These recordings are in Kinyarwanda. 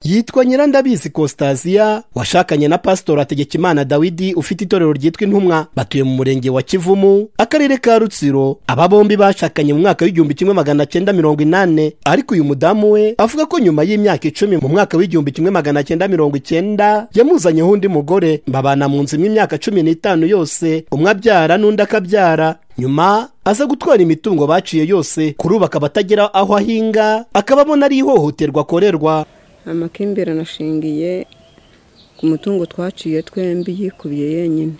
yitwa Nyirandabizi Constantia washakanye na Pastor Hategekimana Dawidi ufite itorero ryitwa Intumwa batuye mu murenge wa Kivumu akarere ka Rutsiro aba bombi bashakanye mu mwaka w'igihumbi kimwe magana cyenda mirongo inane ariko uyu mudamu we avuga ko nyuma y'imyaka icumi mu mwaka w'igihumbi kimwe magana cyenda mirongo icyenda yamuzanyeho undi mugore babana mu nzu imyaka cumi n'itanu yose umwe abyara n'undi akabyara nyuma aza gutwara imitungo baciye yose kurubaka abatagira aho ahinga akabamo n'ari ihohoterwa akorerwa amakimbirane ashingiye ku mutungo twaciye twembi yikubiye yenyine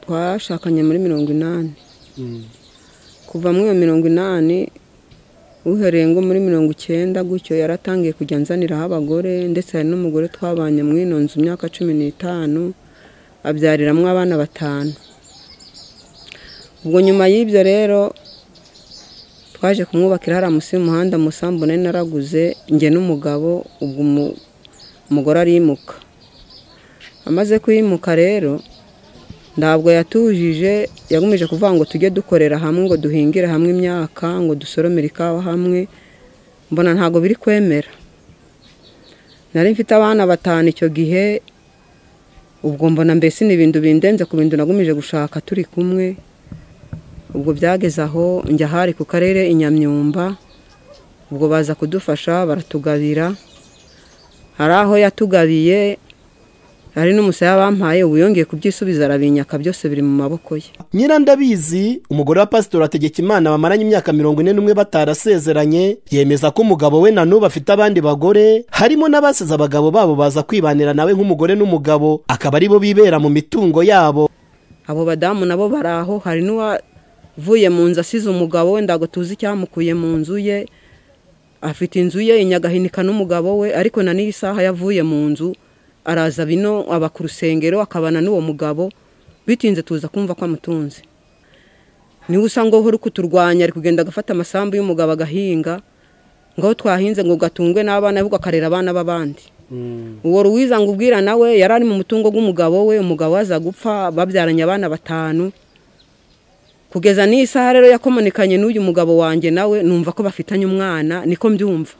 twashakanye muri mirongo inani kuva muri iyo mirongo inani uhereye ngo muri mirongo icyenda gutyo yaratangiye kujya nzaniraho abagore ndetse hari n'umugore twabanye muri ino nzu imyaka cumi n'itanu abyariramo abana batanu ubwo nyuma y'ibyo rero twaje kumwubakira hariya munsi y'umuhanda musambu nari naraguze njye n'umugabo ubwo umugore arimuka amaze kuyimuka rero ntabwo yatujije yagumije kuvuga ngo tujye dukorera hamwe ngo duhingire hamwe imyaka ngo dusoromere ikawa hamwe mbona ntabwo biri kwemera nari mfite abana batanu icyo gihe ubwo mbona mbese ni ibintu bindenze ku bintu nagumije gushaka turi kumwe ubwo byageze aho njya ahari ku karere inyamyumba ubwo baza kudufasha baratugabira hari aho yatugabiye hari n'umusaya bampaye ubu yongeye kubyisubiza arabinyaka byose biri mu maboko ye nyirandabizi umugore wa pasitori hategekimana bamaranye imyaka mirongo ine n'umwe batarasezeranye yemeza ko umugabo we na n'ubu afite abandi bagore harimo n'abasize abagabo babo baza kwibanira nawe nk'umugore n'umugabo akaba aribo bibera mu mitungo yabo abo badamu nabo bari aho hari n'uwavuye mu nzu asize umugabo we ntabwo tuzi icyamukuye mu nzu ye afite inzu ye inyagahinika n'umugabo we ariko na n'iyi saha yavuye mu nzu araza bino aba ku rusengero akabana n'uwo mugabo bitinze tuza kumva ko amutunze niwe usanga wowe uri kuturwanya ari kugenda agafata amasambu y'umugabo agahinga ngo aho twahinze ngo gatungwe n'abana ahubwo akarera abana b'abandi uwo ruwiza ngo ubwira nawe yari ari mu mutungo w'umugabo we umugabo aza gupfa babyaranye abana batanu kugeza n'iyi saha rero yakomunikanye n'uyu mugabo wanjye nawe numva ko bafitanye umwana niko mbyumva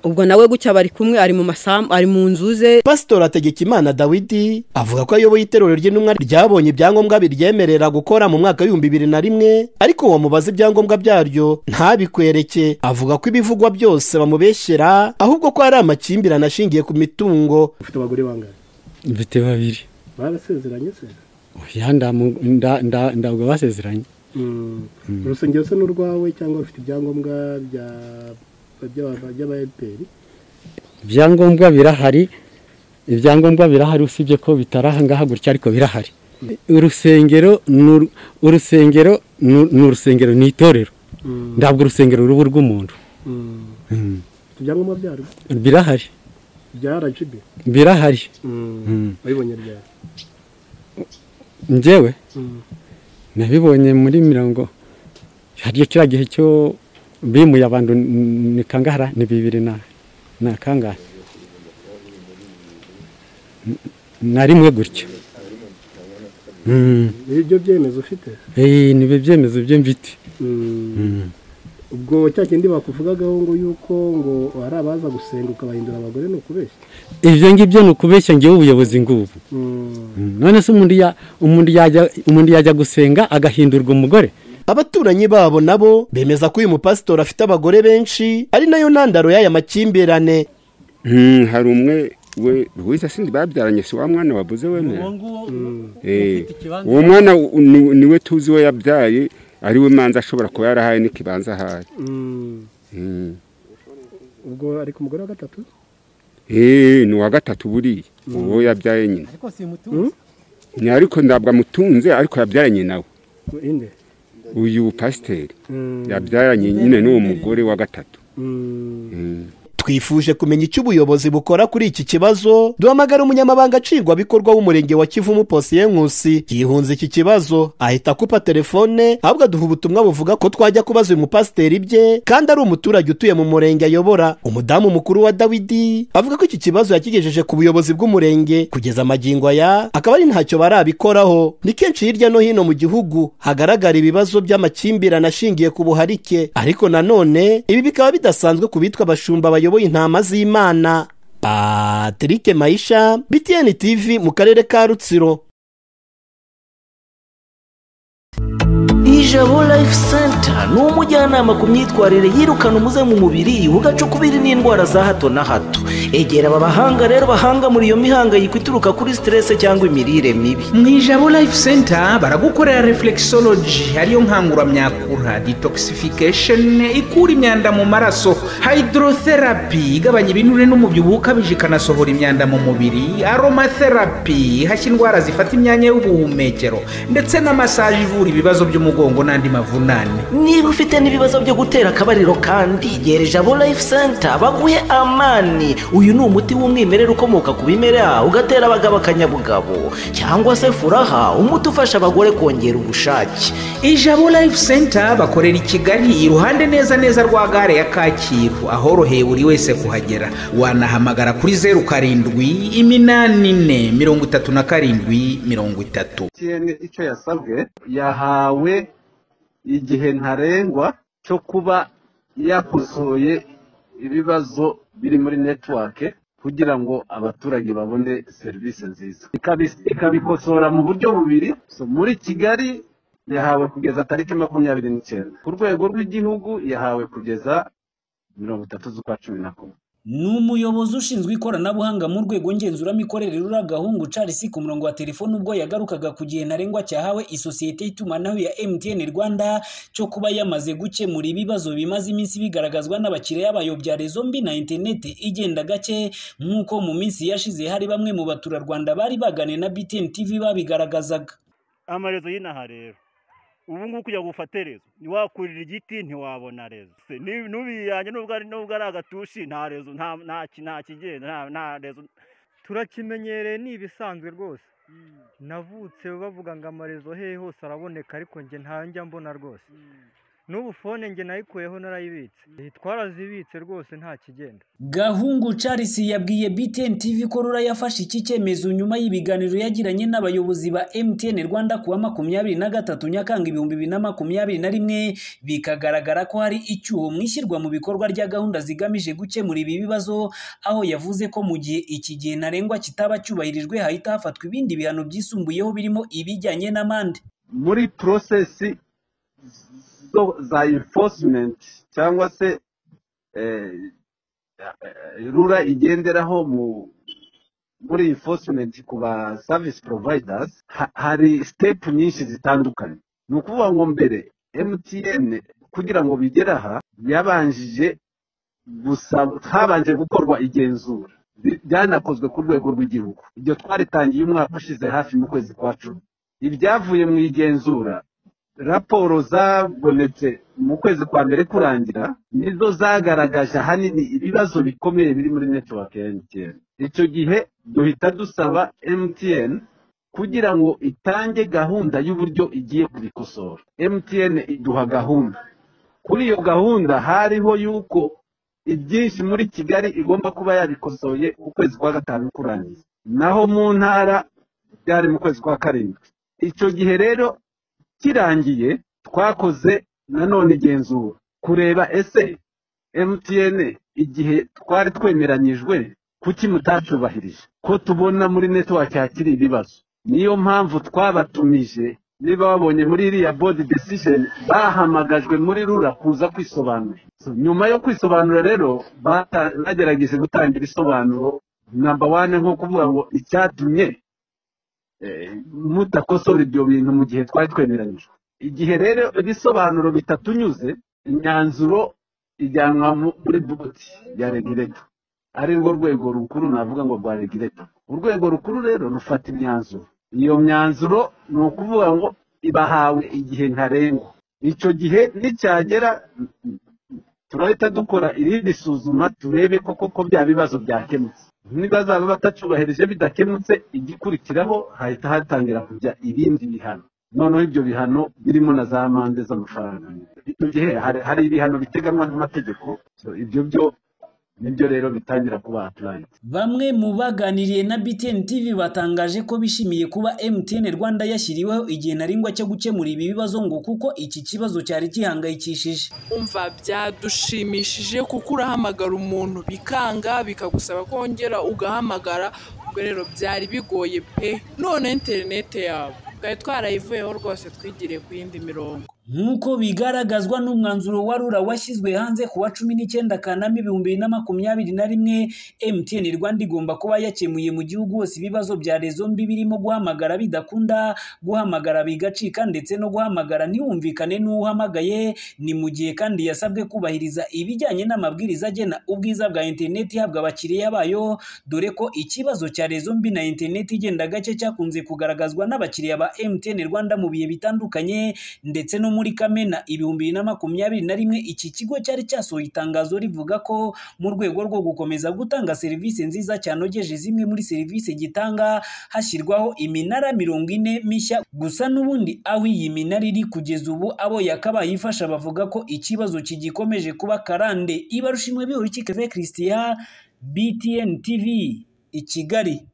ubwo nawe gutya bari kumwe ari mu masambu ari mu nzu ze pasitori hategekimana dawidi avuga ko ayoboye itorero ry'intumwa ryabonye ibyangombwa biryemerera gukora mu mwaka w'ibihumbi bibiri na rimwe ariko wamubaza ibyangombwa byaryo ntabikwereke avuga ko ibivugwa byose bamubeshyera ahubwo ko ari amakimbirane ashingiye ku mitungo ufite abagore bangahe mfite babiri barasezeranye se oya ndamu- nda- nda- ntabwo basezeranye urusengero se n'urwawe cyangwa ufite ibyangombwa bya by'aba- by'aba FPR? ibyangombwa birahari ibyangombwa birahari usibye ko bitari aha ngaha gutya ariko birahari urusengero ni uru- urusengero ni uru- ni urusengero ni itorero ntabwo urusengero ruba urw'umuntu Mm. ufite ibyangombwa byarwo birahari bya RGB birahari wabibonye ryari njyewe nabibonye muri mirongo hariyo kiriya gihe cyo bimuye abantu ni- ni kangahara ni bibiri na na kangahe N- na rimwe gutyo Mm. ibyo byemezo ufite Eh, ni byo byemezo byo mfite Mm. ubwo cya kindi bakuvugagaho ngo yuko ngo hari abaza gusenga ukabahindura abagore ni ukubeshya ibyo ngibyo ni ukubeshya ngewe ubuyobozi ngubu Mm. Mm. none se umuntu ya- umuntu yajya umuntu yajya gusenga agahindurwa umugore abaturanyi babo nabo bemeza ko uyu mupasitori afite abagore benshi ari nayo ntandaro y'aya makimbirane Hmm, hari umwe we Luisa sindi babyaranye si wa mwana wabuze wemera Eh, uwo mwana u- ni- niwe tuzi we yabyaye ari we manza ashobora kuba yarahaye n'ikibanza ahaye Mm. Hmm. ubwo ari ku mugore wa gatatu Eh, ni uwa gatatu buriya uwo yabyaye nyina ni ariko ntabwo amutunze ariko yabyaranye nawe inde uyu pasiteri yabyaranye nyine n'uwo mugore wa gatatu Mm. Hmm. twifuje kumenya icyo ubuyobozi bukora kuri iki kibazo duhamagara umunyamabanga nshingwabikorwa w'umurenge wa kivumu posiye nkusi yihunze iki kibazo ahita akupa telefone ahubwo aduha ubutumwa buvuga ko twajya kubaza uyu mupasiteri ibye kandi ari umuturage utuye mu murenge ayobora umudamu mukuru wa dawidi avuga ko iki kibazo yakigejeje ku buyobozi bw'umurenge kugeza amagingo aya akaba ari ntacyo barabikoraho ni kenshi hirya no hino mu gihugu hagaragara ibibazo by'amakimbirane ashingiye ku buharike ariko nanone ibi bikaba bidasanzwe ku bitwa abashumba bayoboye intama z'imana patrick mayisha btn tv mu karere ka rutsiro ijabo life center ni umujyanama ku myitwarire yirukana umuze mu mubiri ugacukubiri n'indwara za hato na hato egera aba bahanga rero bahanga muri iyo mihangayiko ituruka kuri siterese cyangwa imirire mibi mu ijabo life center baragukorera reflexology ariyo nkanguramyakura detoxification ikura imyanda mu maraso hydrotherapy igabanya ibinure n'umubyibuho ukabije ikanasohora imyanda mu mubiri aromatherapy ihashya indwara zifata imyanya y'ubuhumekero ndetse na massage ivura ibibazo by'umugongo n'andi mavunane niba ufite n'ibibazo byo gutera akabariro kandi gera ijabo life center baguhe amani uyu ni umuti w'umwimerere ukomoka ku bimera ugatera abagabo akanyabugabo cyangwa se furaha umuti ufasha abagore kongera ubushake ijabo life center bakorera i kigali iruhande neza neza rwa gare ya kacyiru ahoroheye buri wese kuhagera wanahamagara kuri zeru karindwi iminani ine mirongo itatu na karindwi mirongo itatu icyo yasabwe yahawe igihe ntarengwa cyo kuba yakosoye ibibazo biri muri netiwake kugira ngo abaturage babone serivisi nziza ikabikosora mu buryo bubiri muri kigali yahawe kugeza tariki makumyabiri n'icyenda ku rwego rw'igihugu yahawe kugeza mirongo itatu z'ukwa cumi na kumwe ni umuyobozi ushinzwe ikoranabuhanga mu rwego ngenzuramikorere rura gahungu charles ku murongo wa telefone ubwo yagarukaga ku gihe ntarengwa cyahawe isosiyete y'itumanaho ya mtn rwanda cyo kuba yamaze gukemura ibibazo bimaze iminsi bigaragazwa n'abakiriya bayo bya rezo mbi na interineti igenda gake nk'uko mu minsi yashize hari bamwe mu baturarwanda bari bagane na btn tv babigaragazaga amarezo y'inaha rero ubu ngubu kugira ngo ufate rezo ntiwakurira igiti ntiwabona rezo n'ubiyanye n'ubwo ari agatushi nta rezo nta kigenda nta rezo turakimenyereye ni ibisanzwe rwose navutse bavuga ngo amarezo hehe hose araboneka ariko njye ntanjya mbona rwose n'ubu fone nge nayikuyeho narayibitse twarazibitse rwose nta kigenda gahungu charles yabwiye btn tv ko rura yafashe iki cyemezo nyuma y'ibiganiro yagiranye n'abayobozi ba mtn rwanda kuwa makumyabiri na gatatu nyakanga ibihumbi bibiri na makumyabiri na rimwe bikagaragara ko hari icyuho mu ishyirwa mu bikorwa rya gahunda zigamije gukemura ibi bibazo aho yavuze ko mu gihe iki gihe ntarengwa kitaba cyubahirijwe hahita hafatwa ibindi bihano byisumbuyeho birimo ibijyanye n'amande muri porosesi za enforcement cyangwa se rura igenderaho muri enforcement ku ba service providers hari step nyinshi zitandukanye ni ukuvuga ngo mbere mtn kugira ngo bigere aha yabanjije habanje gukorwa igenzura byanakozwe ku rwego rw'igihugu ibyo twaritangiye umwaka ushize hafi mu kwezi kwa cumi ibyavuye mu igenzura raporo zabonetse mu kwezi kwa mbere kurangira nizo zagaragaje ahanini ibibazo bikomeye biri muri netiwake ya mtn icyo gihe duhita dusaba mtn kugira ngo itange gahunda y'uburyo igiye kubikosora mtn iduha gahunda kuri iyo gahunda hariho y'uko ibyinshi muri kigali igomba kuba yabikosoye ukwezi kwa gatanu kurangiza naho mu ntara byari mu kwezi kwa karindwi icyo gihe rero kirangiye twakoze nanone igenzura kureba ese mtn igihe twari twemeranyijwe kuki mutacubahirije ko tubona muri netiwake hakiri ibibazo niyo mpamvu twabatumije niba wabonye muri iriya bodi desisheni bahamagajwe muri rura kuza kwisobanura nyuma yo kwisobanura rero bagerageje gutanga ibisobanuro namba wane nko kuvuga ngo icyatumye mudakosora ibyo bintu mu gihe twari twemeranyijwe igihe rero ibisobanuro bitatunyuze imyanzuro ijyanwa muri boti ya regireta ari rwo rwego rukuru navuga ngo rwa regireta urwego rukuru rero rufata imyanzuro iyo myanzuro ni ukuvuga ngo ibahawe igihe ntarengwa icyo gihe nicyagera turahita dukora irindi suzuma turebe koko ko bya bibazo byakemutse niba zaba batacyubahirije bidakemutse igikurikiraho hahita hatangira kujya ibindi bihano noneho ibyo bihano birimo na za amande z'amafaranga icyo gihe hari hari ibihano biteganywa n'amategeko so ibyo byo nibyo rero bitangira kuba aturayiti Bamwe mu baganiriye na BTN TV batangaje ko bishimiye kuba MTN Rwanda yashyiriweho igihe ntarengwa cyo gukemura ibi bibazo ngo kuko iki kibazo cyari gihangayikishije. umva byadushimishije kuko urahamagara umuntu bikanga bikagusaba kongera ugahamagara ubwo rero byari bigoye pe none interinete yabo twari twarayivuyeho rwose twigiriye ku yindi mirongo Nk'uko bigaragazwa n'umwanzuro wa RURA washyizwe hanze ku wa cumi n'icyenda Kanama ibihumbi bibiri na makumyabiri na rimwe, MTN Rwanda igomba kuba yakemuye mu gihugu hose ibibazo bya rezo mbi birimo guhamagara bidakunda, guhamagara bigacika ndetse no guhamagara ntihumvikane n'uhamagaye, ni mu gihe kandi yasabwe kubahiriza ibijyanye n'amabwiriza agena ubwiza bwa interineti ihabwa abakiriya bayo, dore ko ikibazo cya rezo mbi na interineti igenda gake cyakunze kugaragazwa n'abakiriya ba MTN Rwanda mu bihe bitandukanye ndetse no muri Kamena ibihumbi bibiri na makumyabiri na rimwe iki kigo cyari cyasohoye itangazo rivuga ko mu rwego rwo gukomeza gutanga serivisi nziza cyanogeje zimwe muri serivisi gitanga hashyirwaho iminara mirongo ine mishya gusa n'ubundi aho iyi minara iri kugeza ubu abo yakabaye ifasha bavuga ko ikibazo kigikomeje kuba karande ibarushimwe bihuru kikave Christian BTN TV i Kigali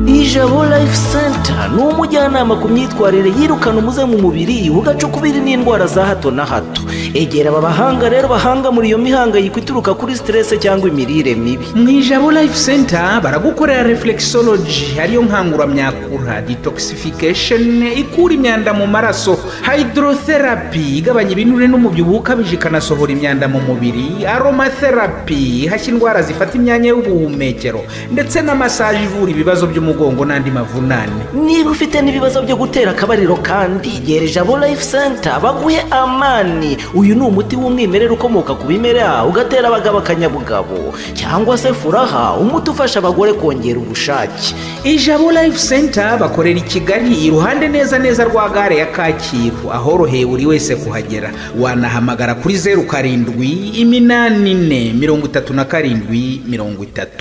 ijabo life center ni umujyanama ku myitwarire yirukana umuze mu mubiri ugacukubiri n'indwara za hato na hato egera aba bahanga rero bahanga muri iyo mihangayiko ituruka kuri siterese cyangwa imirire mibi mu ijabo life center baragukorera reflexology ariyo nkanguramyakura detoxification ikura imyanda mu maraso hydrotherapy igabanya ibinure n'umubyibuho ukabije ikanasohora imyanda mu mubiri aromatherapy ihashya indwara zifata imyanya y'ubuhumekero ndetse na massage ivura ibibazo by'umugongo n'andi mavunane niba ufite n'ibibazo byo gutera akabariro kandi gera ijabo life center baguhe amani uyu ni umuti w'umwimerere ukomoka ku bimera ugatera abagabo akanyabugabo cyangwa se furaha umuti ufasha abagore kongera ubushake ijabo life center bakorera i kigali iruhande neza neza rwa gare ya kacyiru ahoroheye buri wese kuhagera wanahamagara kuri zeru karindwi iminani ine mirongo itatu na karindwi mirongo itatu